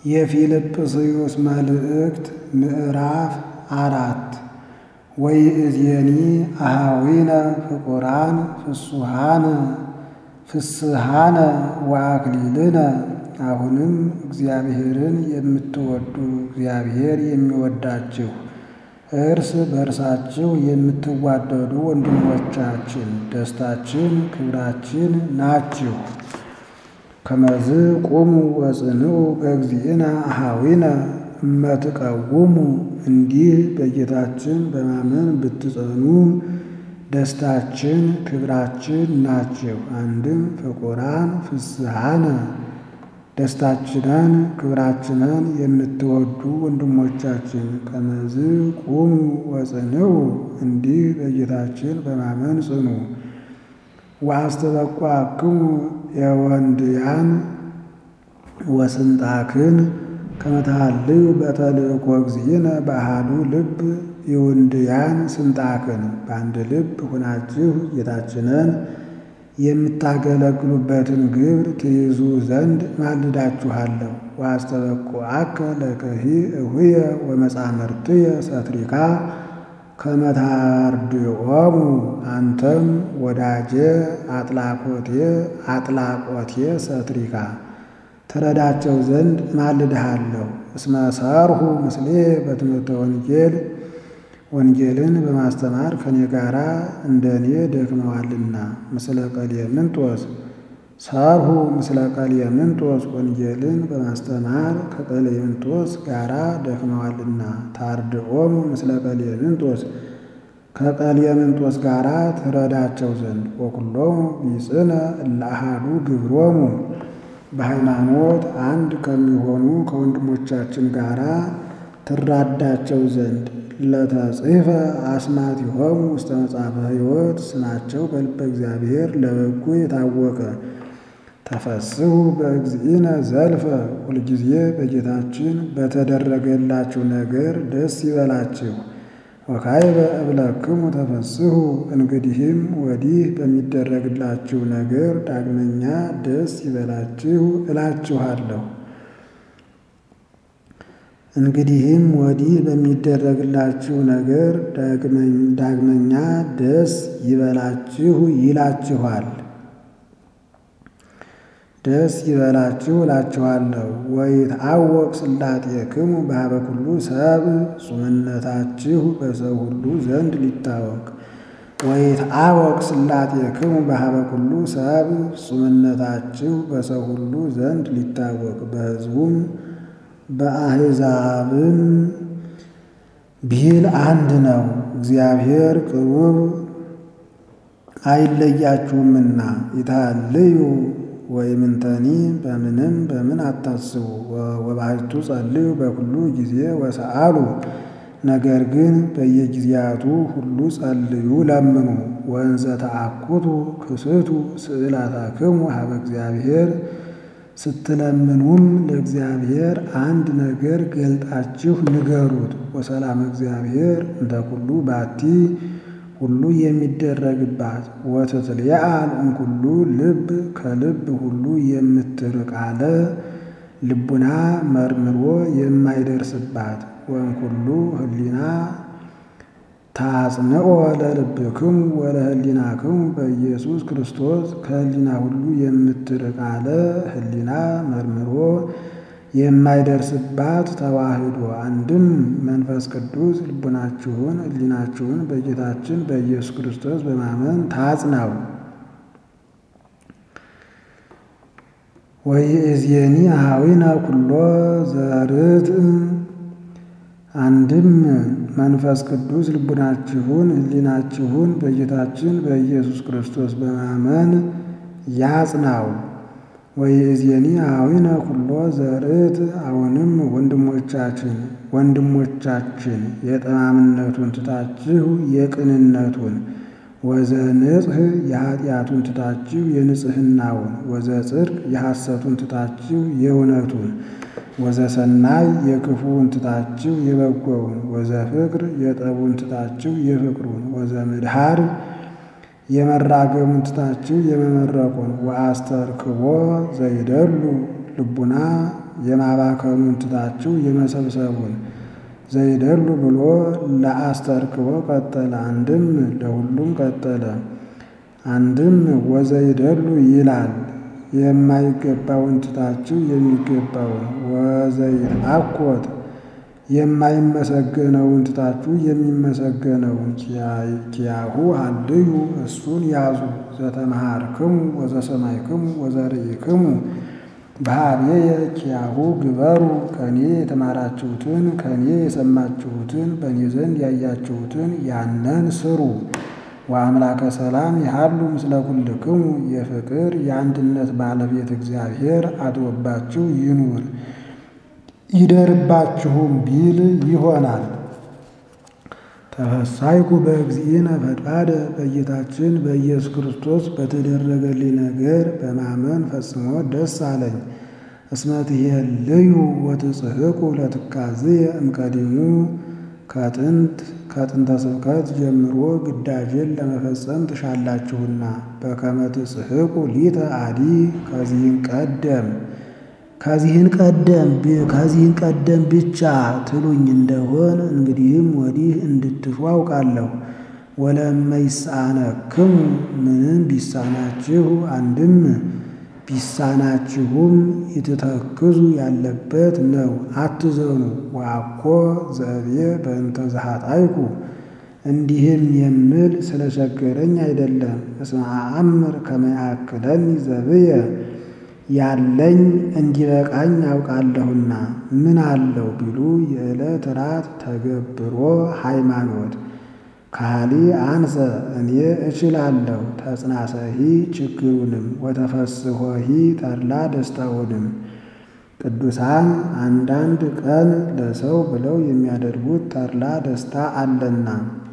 የፊልጵስዩስ መልእክት ምዕራፍ አራት ወይእዜኒ አኀዊነ ፍቁራን ፍሱሃነ ፍስሃነ ወአክሊልነ አሁንም እግዚአብሔርን የምትወዱ እግዚአብሔር የሚወዳችሁ እርስ በእርሳችሁ የምትዋደዱ ወንድሞቻችን ደስታችን ክብራችን ናችሁ። ከመዝ ቁሙ ወጽንዑ በእግዚእነ አኀዊነ እመትቀውሙ እንዲህ በጌታችን በማመን ብትጸኑ ደስታችን ክብራችን ናችሁ። አንድም ፍቁራን ፍስሃነ ደስታችንን ክብራችንን የምትወዱ ወንድሞቻችን ከመዝ ቁሙ ወጽንዑ እንዲህ በጌታችን በማመን ጽኑ። ወአስተበቋክሙ የወንድያን ወስንጣክን ከመታልዩ በተልእኮ እግዚእነ በአሐዱ ልብ የወንድያን ስንጣክን በአንድ ልብ ሆናችሁ ጌታችንን የምታገለግሉበትን ግብር ትይዙ ዘንድ ማልዳችኋለሁ። ወአስተበቁዐከ ለከሂ እሁየ ወመጻምርትየ ሰትሪካ ከመታርድኦሙ አንተም ወዳጄ አጥላቆቴ አጥላቆቴ ሰትሪካ ትረዳቸው ዘንድ ማልድሃለሁ። እስመ ሰርሁ ምስሌ በትምህርተ ወንጌል ወንጌልን በማስተማር ከኔ ጋር እንደ እኔ ደክመዋልና። ምስለ ቀሌምንጦስ ሰርሁ ምስለ ቀሌምንጦስ ወንጌልን በማስተማር ከቀሌምንጦስ ጋራ ደክመዋልና። ታርድኦሙ ምስለ ቀሌምንጦስ ከቀሌምንጦስ ጋራ ትረዳቸው ዘንድ ወኩሎሙ ቢጽነ እለ አሐዱ ግብሮሙ በሃይማኖት አንድ ከሚሆኑ ከወንድሞቻችን ጋራ ትራዳቸው ዘንድ ለተጽሕፈ አስማቲሆሙ ውስተ መጽሐፈ ሕይወት ስማቸው በልበ እግዚአብሔር ለበጎ የታወቀ ተፈስሑ በእግዚእነ ዘልፈ ሁልጊዜ በጌታችን በተደረገላችሁ ነገር ደስ ይበላችሁ። ወካዕበ እብለክሙ ተፈስሑ እንግዲህም ወዲህ በሚደረግላችሁ ነገር ዳግመኛ ደስ ይበላችሁ እላችኋለሁ። እንግዲህም ወዲህ በሚደረግላችሁ ነገር ዳግመኛ ደስ ይበላችሁ ይላችኋል። ደስ ይበላችሁ እላችኋለሁ። ወይትዐወቅ ስላጤክሙ በኀበ ኩሉ ሰብእ ጹምነታችሁ በሰው ሁሉ ዘንድ ሊታወቅ። ወይትዐወቅ ስላጤክሙ በኀበ ኩሉ ሰብእ ጹምነታችሁ በሰው ሁሉ ዘንድ ሊታወቅ በሕዝቡም በአሕዛብም ቢል አንድ ነው። እግዚአብሔር ቅሩብ አይለያችሁምና ይትሐልዩ ወይምንተኒ በምንም በምን አታስቡ። ወባሕቱ ጸልዩ በኩሉ ጊዜ ወሰአሉ ነገር ግን በየጊዜያቱ ሁሉ ጸልዩ ለምኑ። ወእንዘ ተአኩቱ ክስቱ ስእላታክሙ ኀበ እግዚአብሔር ስትለምኑም ለእግዚአብሔር አንድ ነገር ገልጣችሁ ንገሩት። ወሰላም እግዚአብሔር እንተ ኩሉ ባቲ ሁሉ የሚደረግባት ወትትልየአል እምኩሉ ልብ ከልብ ሁሉ የምትርቅ አለ ልቡና መርምሮ የማይደርስባት ወእምኩሉ ህሊና ታጽንኦ ለልብክሙ ወለህሊናክሙ በኢየሱስ ክርስቶስ ከህሊና ሁሉ የምትርቅ አለ ህሊና መርምሮ የማይደርስባት ተዋህዶ አንድም መንፈስ ቅዱስ ልቡናችሁን ህሊናችሁን በጌታችን በኢየሱስ ክርስቶስ በማመን ታጽናው። ወይእዜኒ አኀዊነ ኩሎ ዘርት አንድም መንፈስ ቅዱስ ልቡናችሁን ህሊናችሁን በጌታችን በኢየሱስ ክርስቶስ በማመን ያጽናው። ወይእዜኒ አኀዊነ ኩሎ ዘርት አሁንም ወንድሞቻችን ወንድሞቻችን የጠማምነቱን ትታችሁ የቅንነቱን ወዘንጽሕ የኃጢአቱን ትታችሁ የንጽሕናውን ወዘጽድቅ የሐሰቱን ትታችሁ የእውነቱን ወዘሰናይ የክፉውን ትታችሁ የበጎውን ወዘፍቅር የጠቡን ትታችሁ የፍቅሩን ወዘምድሃር የመራገሙን ትታችሁ የመመረቁን ወአስተርክቦ ዘይደሉ ልቡና የማባከኑን ትታችሁ የመሰብሰቡን ዘይደሉ ብሎ ለአስተርክቦ ቀጠለ። አንድም ለሁሉም ቀጠለ። አንድም ወዘይደሉ ይላል የማይገባውን ትታችሁ የሚገባውን ወዘይትአኮት የማይመሰገነውን ትታችሁ የሚመሰገነውን ኪያሁ ሀልዩ እሱን ያዙ ዘተመሃርክሙ ወዘሰማይክሙ ወዘርኢክሙ በኀቤየ ኪያሁ ግበሩ ከኔ የተማራችሁትን ከኔ የሰማችሁትን በእኔ ዘንድ ያያችሁትን ያንን ስሩ። ወአምላከ ሰላም ይሃሉ ምስለ ኩልክሙ የፍቅር የአንድነት ባለቤት እግዚአብሔር አድሮባችሁ ይኑር ይደርባችሁም ቢል ይሆናል። ተፈሳይኩ በእግዚእነ ፈድፋደ በጌታችን በኢየሱስ ክርስቶስ በተደረገልኝ ነገር በማመን ፈጽሞ ደስ አለኝ። እስመ ትሄልዩ ወትጽሕቁ ለትካዝየ እምቀዲሙ ከጥንት ከጥንተ ስብከት ጀምሮ ግዳጅን ለመፈጸም ትሻላችሁና በከመ ትጽሕቁ ሊተ አዲ ከዚህን ቀደም ከዚህን ቀደም ከዚህን ቀደም ብቻ ትሉኝ እንደሆን እንግዲህም ወዲህ እንድትሹ አውቃለሁ። ወለመይሳነክሙ ምንም ቢሳናችሁ አንድም ቢሳናችሁም ይትተክዙ ያለበት ነው፣ አትዘኑ። ወአኮ ዘእብየ በእንተ ዘኃጣይኩ እንዲህም የምል ስለቸገረኝ አይደለም። እስመ አአምር ከመ ያክለኒ ዘብየ ያለኝ እንዲበቃኝ አውቃለሁና። ምን አለው ቢሉ የዕለት ራት ተገብሮ ሃይማኖት ካሊ አንሰ እኔ እችላለሁ ተጽናሰሂ ችግሩንም ወተፈስሖሂ ተድላ ደስታውንም። ቅዱሳን አንዳንድ ቀን ለሰው ብለው የሚያደርጉት ተድላ ደስታ አለና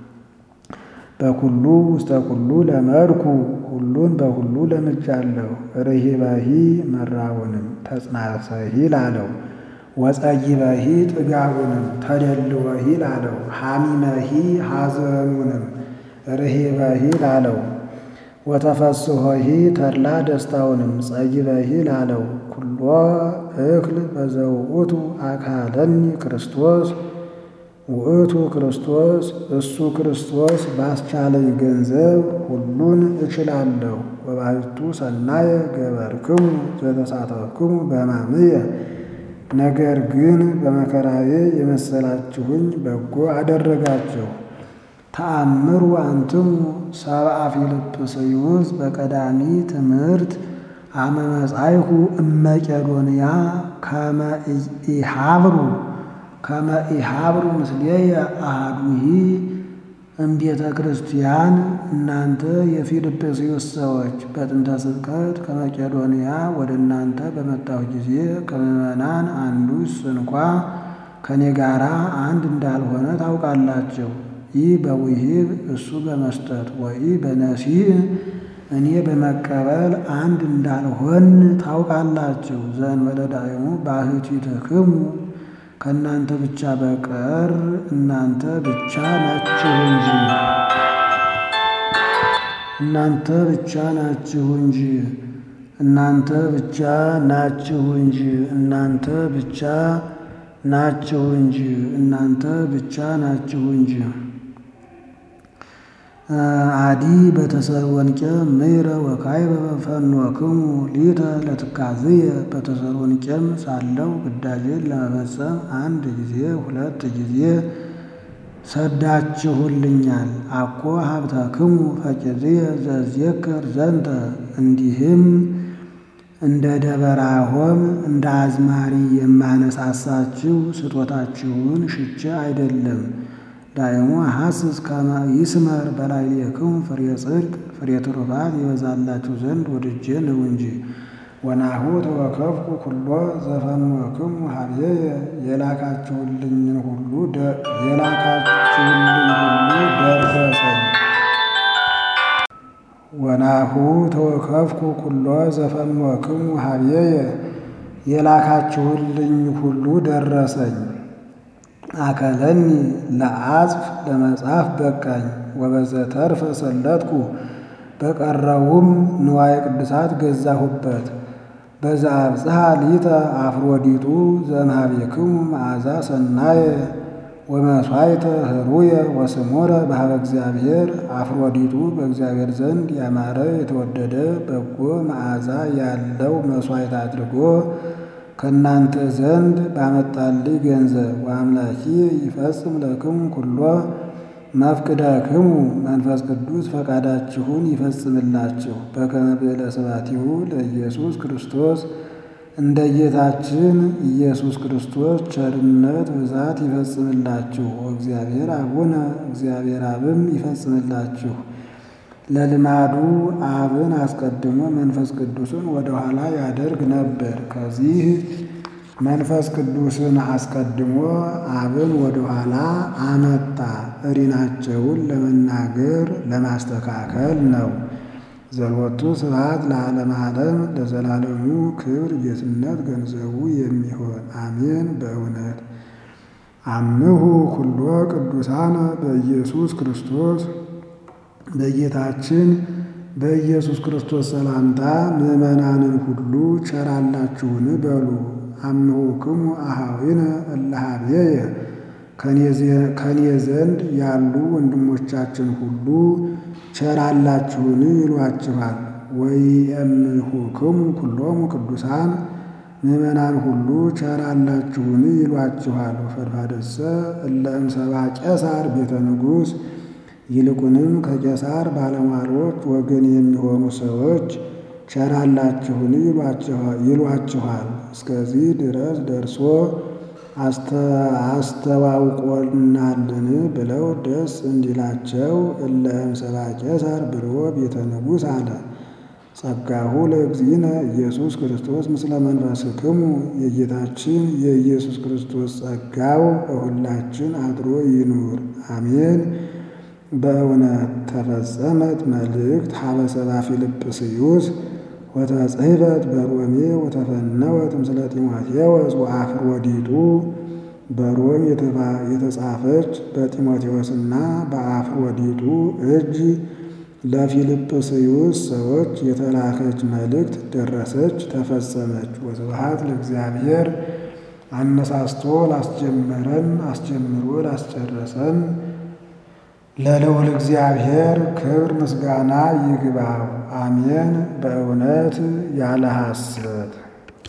በኩሉ ውስተ ኩሉ ለመድኩ ሁሉን በሁሉ ለምጃለሁ። ርሂበሂ መራውንም ተጽናሰሂ ላለው ወጸይበሂ ጥጋቡንም ተደልወሂ ላለው ሐሚመሂ ሐዘኑንም ርሂበሂ ላለው ወተፈስሖሂ ተድላ ደስታውንም ጸይበሂ ላለው ኩሎ እክል በዘውእቱ አካለኒ ክርስቶስ ውእቱ ክርስቶስ እሱ ክርስቶስ ባስቻለኝ ገንዘብ ሁሉን እችላለሁ። ወባሕቱ ሰናየ ገበርክሙ ዘተሳተፍክሙ በሕማምየ ነገር ግን በመከራዬ የመሰላችሁኝ በጎ አደረጋችሁ። ተአምሩ አንትሙ ሰብአ ፊልጵስዩስ በቀዳሚ ትምህርት አመ መጻይሁ እመቄዶንያ ከመ ኢሃብሩ ከመ ኢሃብሩ ምስሌየ አሐዱሂ እምቤተ ክርስቲያን እናንተ የፊልጵስዩስ ሰዎች በጥንተ ስብከት ከመቄዶንያ ወደ እናንተ በመጣሁ ጊዜ ከምዕመናን አንዱስ እንኳ ከእኔ ጋር አንድ እንዳልሆነ ታውቃላችሁ። ይህ በውሂብ እሱ በመስጠት ወይ በነሲእ እኔ በመቀበል አንድ እንዳልሆን ታውቃላችሁ። ዘእንበለ ዳይሙ ባሕቲትክሙ ከእናንተ ብቻ በቀር እናንተ ብቻ ናችሁ እንጂ እናንተ ብቻ ናችሁ እንጂ እናንተ ብቻ ናችሁ እንጂ እናንተ ብቻ ናችሁ እንጂ እናንተ ብቻ ናችሁ እንጂ። አዲ በተሰሎንቄ ምይረ ወካዕበ ፈኖክሙ ሊተ ለትካዝየ በተሰሎንቄም ሳለው ግዳጄን ለመፈጸም አንድ ጊዜ ሁለት ጊዜ ሰዳችሁልኛል። አኮ ሀብተክሙ ፈቂድየ ዘዜክር ዘንተ እንዲህም እንደ ደበራሆም እንደ አዝማሪ የማነሳሳችሁ ስጦታችሁን ሽቼ አይደለም። ዳይሙ ሐስስ ከመ ይስመር በላዕሌክሙ ፍሬ ጽድቅ ፍሬ ትሩፋት ይበዛላችሁ ዘንድ ወድጄ ነው እንጂ። ወናሁ ተወከፍኩ ኩሎ ዘፈኖክሙ ኀቤየ የላካችሁልኝን ሁሉ የላካችሁልኝ ሁሉ ደረሰኝ። ወናሁ ተወከፍኩ ኩሎ ዘፈኖክሙ ኀቤየ የላካችሁልኝ ሁሉ ደረሰኝ። አከለኒ ለአጽፍ ለመጻፍ በቃኝ። ወበዘተርፈ ሰለጥኩ በቀረውም ንዋየ ቅድሳት ገዛሁበት። በዘአብጽሐ ሊተ አፍሮዲጡ ዘእምኀቤክሙ መዓዛ ሰናየ ወመሥዋዕተ ኅሩየ ወስሙረ በኀበ እግዚአብሔር። አፍሮዲጡ በእግዚአብሔር ዘንድ ያማረ የተወደደ በጎ መዓዛ ያለው መሥዋዕት አድርጎ ከእናንተ ዘንድ ባመጣልኝ ገንዘብ ወአምላኪ ይፈጽም ለክሙ ኩሎ መፍቅደክሙ መንፈስ ቅዱስ ፈቃዳችሁን ይፈጽምላችሁ በከመ ብዕለ ስብሐቲሁ ለኢየሱስ ክርስቶስ እንደ ጌታችን ኢየሱስ ክርስቶስ ቸርነት ብዛት ይፈጽምላችሁ። ወእግዚአብሔር አቡነ እግዚአብሔር አብም ይፈጽምላችሁ። ለልማዱ አብን አስቀድሞ መንፈስ ቅዱስን ወደ ኋላ ያደርግ ነበር። ከዚህ መንፈስ ቅዱስን አስቀድሞ አብን ወደ ኋላ አመጣ። እሪናቸውን ለመናገር ለማስተካከል ነው። ዘሎቱ ስብሐት ለዓለመ ዓለም ለዘላለሙ ክብር ጌትነት ገንዘቡ የሚሆን አሜን። በእውነት አምሁ ኩሎ ቅዱሳነ በኢየሱስ ክርስቶስ በጌታችን በኢየሱስ ክርስቶስ ሰላምታ ምዕመናንን ሁሉ ቸራላችሁን በሉ። አምሁክሙ አኀዊነ እለ ኀቤየ ከኔ ዘንድ ያሉ ወንድሞቻችን ሁሉ ቸራላችሁን ይሏችኋል። ወይእምሁክሙ ኩሎሙ ቅዱሳን ምዕመናን ሁሉ ቸራላችሁን ይሏችኋል። ወፈድፋደሰ እለ እምሰብአ ቄሳር ቤተ ንጉሥ ይልቁንም ከቄሳር ባለሟሎች ወገን የሚሆኑ ሰዎች ቸራላችሁን ይሏችኋል። እስከዚህ ድረስ ደርሶ አስተዋውቆናልን ብለው ደስ እንዲላቸው እለ እምሰብአ ቄሳር ብሎ ቤተ ንጉሥ አለ። ጸጋሁ ለእግዚእነ ኢየሱስ ክርስቶስ ምስለ መንፈስክሙ የጌታችን የኢየሱስ ክርስቶስ ጸጋው በሁላችን አድሮ ይኑር አሜን። በእውነት ተፈጸመት መልእክት ሀበ ሰብአ ፊልጵስዩስ ወተጽሕፈት በሮሜ ወተፈነወት ምስለ ጢሞቴዎስ ወአፍሮዲጡ በሮም የተጻፈች በጢሞቴዎስና በአፍሮዲጡ እጅ ለፊልጵስዩስ ሰዎች የተላከች መልእክት ደረሰች፣ ተፈጸመች። ወስብሐት ለእግዚአብሔር አነሳስቶ ላስጀመረን አስጀምሮ ላስጨረሰን ለልዑል እግዚአብሔር ክብር ምስጋና ይግባው፣ አሜን። በእውነት ያለ ሐሰት